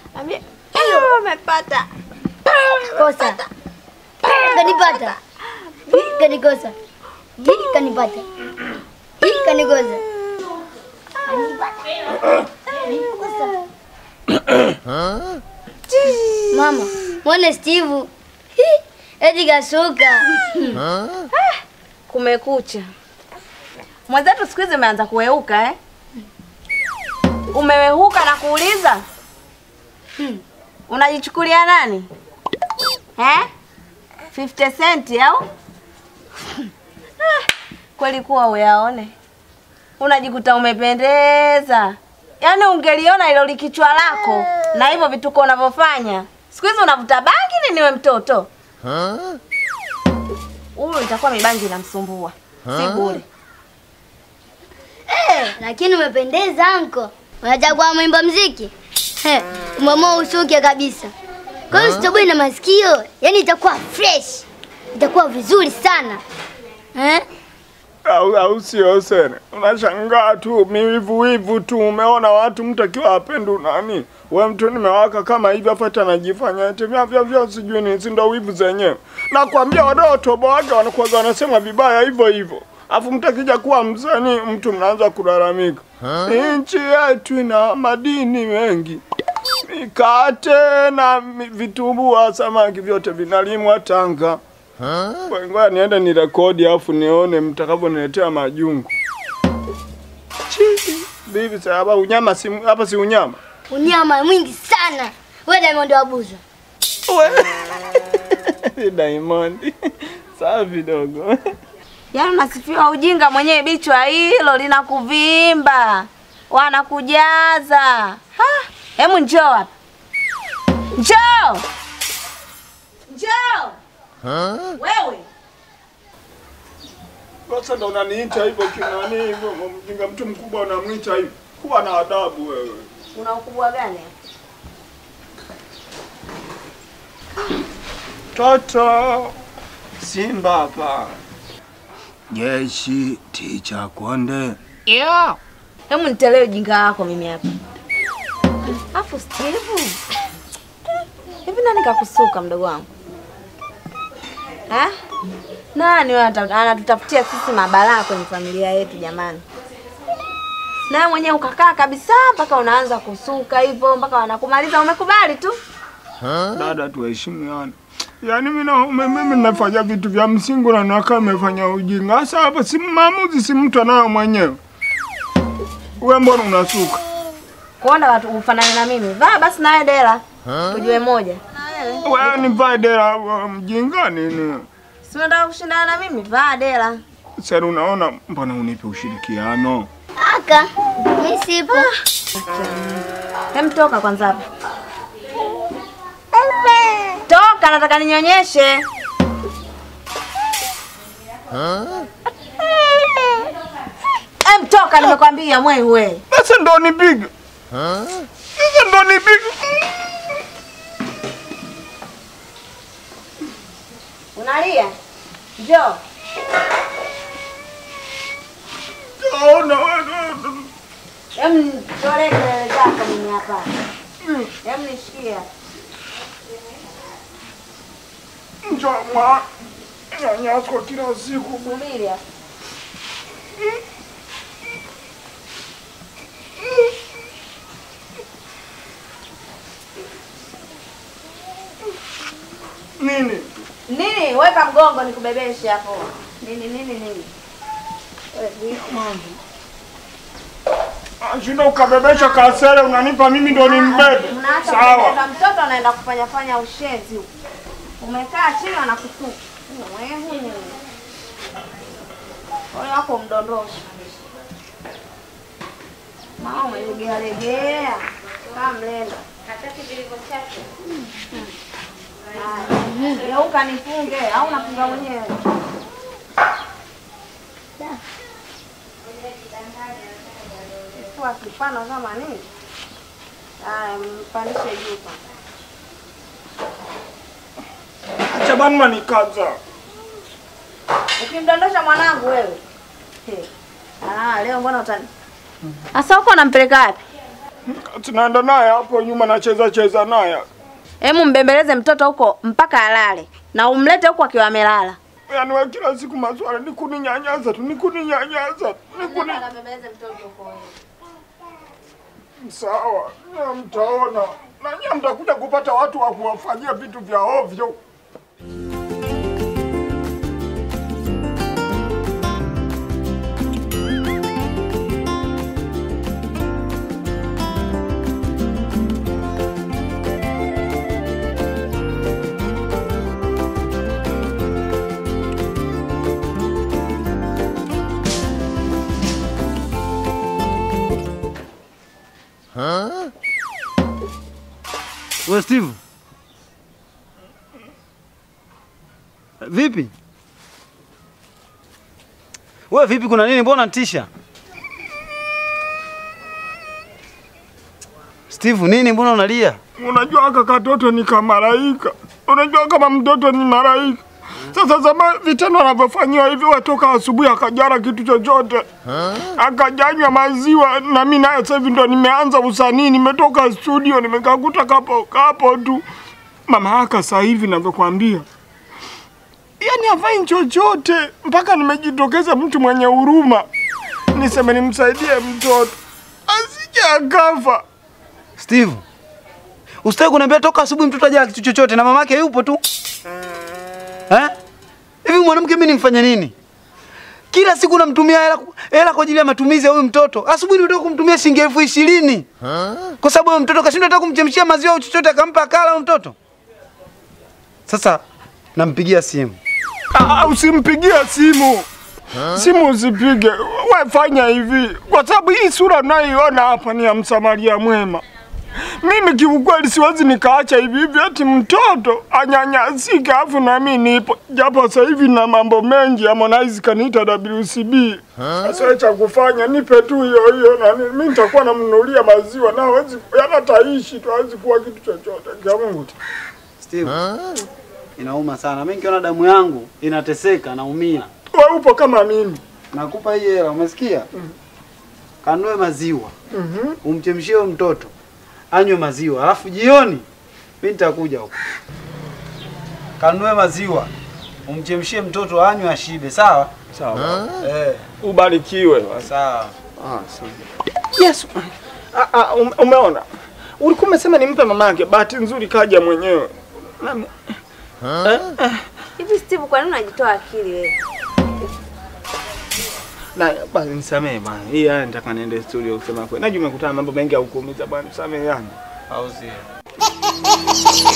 Ambia, "Ah, umepata. Kosa. Kanipata. Hii kanikosa. Hii kanipata. Hii kanikosa. Mama, mwone Steve. Hii, Eti kasuka. Kumekucha. Mwenzetu siku hizi umeanza kuweuka eh? Umewehuka na kuuliza unajichukulia nani eh? 50 cent au Ah, kweli kuwa uyaone, unajikuta umependeza. Yaani ungeliona ilo likichwa lako na hivyo vituko unavyofanya siku hizi, unavuta bangi nini we mtoto? Huyu itakuwa mibangi inamsumbua, si bure. Eh, lakini umependeza anko. Unachagua mwimba mziki? Eh, umeamua usuke kabisa. Kwa hiyo sitoboi na masikio, yaani itakuwa fresh. Itakuwa vizuri sana. Eh? au, au sio Sene? Unashangaa tu miwivuwivu tu, umeona watu mtu akiwa apendu nani we mtu nimewaka kama hivi afu ati anajifanya eti vya vya vya sijui ni si ndo wivu zenyewe. Nakwambia wanaotobo wake wanakuwa wanasema vibaya hivyo hivyo, afu mtu akija kuwa msanii mtu mnaanza kulalamika. Nchi yetu ina madini mengi, mikate na mi- vitumbua, samaki vyote vinalimwa Tanga. Ngoja niende ni rekodi afu nione mtakavyoniletea majungu. Chizi. Bibi sasa hapa unyama si hapa si unyama. Unyama mwingi sana. Wewe Diamond wabuza. We. Diamond. Safi dogo. Yaani unasifiwa ujinga mwenyewe, bichwa hilo linakuvimba, wanakujaza. Ha, Hemu njoo hapa, njoo, njoo wewe. Sasa ndo unaniita hivyo kinani hivyo mjinga mtu mkubwa unamwita hivyo. Kuwa na adabu wewe. Una ukubwa gani? Toto. Simba hapa. Jeshi ticha konde. Hemu nitelee ujinga wako mimi hapa. Afu Steve, hivi nani kakusuka mdogo wangu ha? Nani wewe anata- anatutafutia sisi mabalaa kwenye familia yetu jamani? Na wewe mwenyewe ukakaa kabisa mpaka unaanza kusuka hivyo mpaka wanakumaliza, umekubali tu. Dada tuheshimiane. Yaani mimi na ume- mimi nafanya vitu vya msingi na nakaa umefanya ujinga. Sasa hapa si maamuzi si mtu anayo mwenyewe. Wewe mbona unasuka? Kuona watu ufanane na mimi, vaa basi nawe dela tujue moja. Wewe ni vae dera wa mjinga nini? Si unataka kushindana na mimi, vaa dela. Sasa unaona mbona unipe ushirikiano? Aka, mimi sipo. Hem, toka kwanza hapa. Toka, nataka ninyonyeshe. Hem, toka, nimekwambia mwewe. Sasa ndo nipige. Sasa ndo nipige. Unalia? Njoo. Ona wewe. Hem, tolee kelele zako mimi hapa. Hem, nishikia. Njoo mwa. Nyanyako kila siku. Subiri hapa. Nini? Nini? Weka mgongo nikubebeshe hapo. Nini nini nini? Wewe vipi mambo? Shinda ukabebesha kasere unanipa mimi ndo nimbebe. Mnaacha Sawa. kubeba mtoto anaenda kufanya fanya ushenzi huko. Umekaa chini anakutuka. Wewe. Ole wako mdondosha. Mama umelegea legea. Kama mlenda. Hataki vilivyo chake. Haya. Geuka nifunge au unafunga mwenyewe? Kifua kipana kama nini? Haya, mpandishe juu kwanza. Acha bana nikaza. Ukimdondosha mwanangu wewe. He. Ah, leo mbona utani? Sasa huko unampeleka wapi? Tunaenda naye hapo nyuma nacheza cheza naye. Hemu mbembeleze mtoto huko mpaka alale na umlete huko akiwa amelala. Yaani wewe kila siku maswala ni kuninyanyaza tu, ni kuninyanyaza, ni kuni Sawa, na mtaona. Na nyinyi mtakuja kupata watu wa kuwafanyia vitu vya ovyo. We Steve. Vipi? We vipi kuna nini? Mbona tisha? Steve nini mbona unalia? Unajua aka katoto ni kamalaika. Unajua kama mtoto ni malaika. Sasa zama vitendo anavyofanyiwa hivyo, watoka asubuhi akajara kitu chochote, akajanywa maziwa, na mimi naye sasa hivi ndo nimeanza usanii, nimetoka studio, nimekakuta kapo kapo tu. Mama aka sasa hivi navyokwambia, yani hafai chochote, mpaka nimejitokeza mtu mwenye huruma, niseme nimsaidie mtoto asije akafa. Steve. Usitaki kuniambia toka asubuhi mtoto hajala kitu chochote na mamake yupo tu. Eh? Hivi mwanamke mimi nimfanye nini? Kila siku namtumia hela hela kwa ajili ya matumizi ya huyu mtoto. Asubuhi nimetoka kumtumia shilingi elfu ishirini. Kwa sababu huyo mtoto kashindwa hata kumchemshia maziwa au chochote akampa akala huyo mtoto. Sasa nampigia simu. Ah, usimpigie simu. Simu usipige. We fanya hivi, kwa sababu hii sura unayoiona hapa ni ya msamaria mwema. Mimi kiukweli siwezi nikaacha hivi hivi ati mtoto anyanyasike afu na mimi nipo, japo sasa hivi na mambo mengi. Harmonize kaniita WCB. Sasa cha kufanya nipe tu hiyo hiyo, na ni- mimi nitakuwa namnunulia maziwa na hawezi, yana taishi tu, hawezi kuwa kitu chochote. Kia Mungu tu. Steve. Inauma sana. Mimi nikiona damu yangu inateseka naumia. Wewe upo kama mimi. Nakupa hii hela, umesikia? Kanue maziwa. Umchemshie huyo mtoto. Anywe maziwa. Alafu jioni mimi nitakuja huko. Kanue maziwa. Umchemshie mtoto anywe ashibe, sawa? Sawa. Eh, Ubarikiwe. sawa. Yes. Ah, ah, um- umeona? Ulikuwa umesema nimpe mamake, bahati nzuri kaja mwenyewe. Nami- Hivi Steve, kwa nini unajitoa akili wewe? Na basi nisamee bwana. Hii haya nitaka niende studio kusema kweli. Najua umekutana na mambo mengi ya kukuumiza bwana. Nisamee yani. Au sio?